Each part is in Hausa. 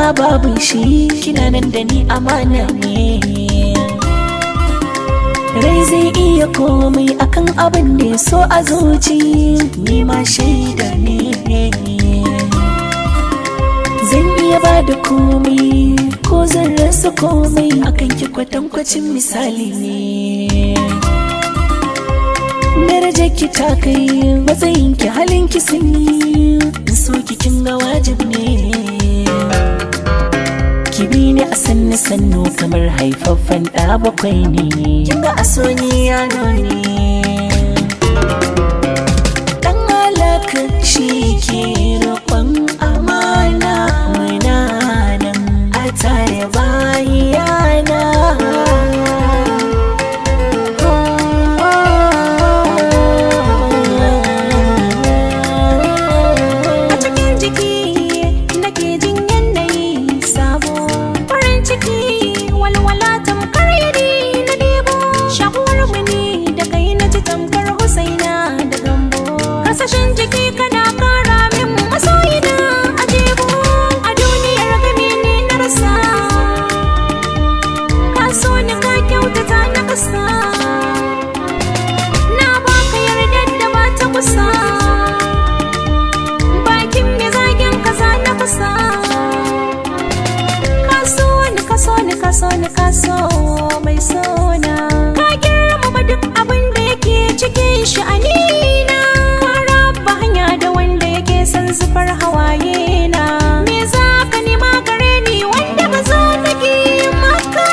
babu shi kina nan da ni amana ne rai zai iya komai akan abin da ya so a zuci ni ma shaida ne zan iya ba da komai ko zan rasa komai akan ki kwatankwacin misali ne darajar ki ta kai matsayin ki halin ki sun yi so ki kin ga wajib ne ki bi ni a sannu sannu kamar haifaffen ɗa bakwai ne kin ga aso ni yano ne dan alaka shi ke roƙon amana muna nan a tare bayana A cikin jiki nake jin yanayi sabo farin ciki walwala tamkar yadi na debo shakuwar mini da kai na ji tamkar husaina da gambo kasashen jiki kana kara min masoyina a jebo a duniyar gami ne na rasa ka so ni ka kyautata na kasa na baka yardar da ba ta kusa bakin mai zagen kaza na kusa kaso ni kaso ni kaso ni kaso mai sona ka girmama duk abin da yake cikin sha'anina ka raba hanya da wanda yake son zufar hawaye na me za ka nema gare ni wanda ba za ta ki maka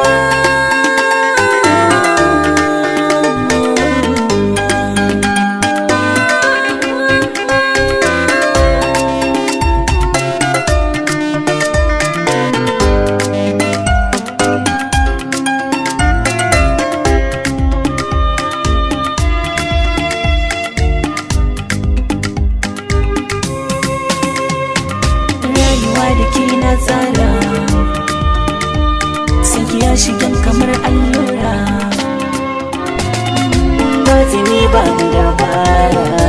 rayuwa da ke na tsara sai ya shigan kamar allura ba ba da dabara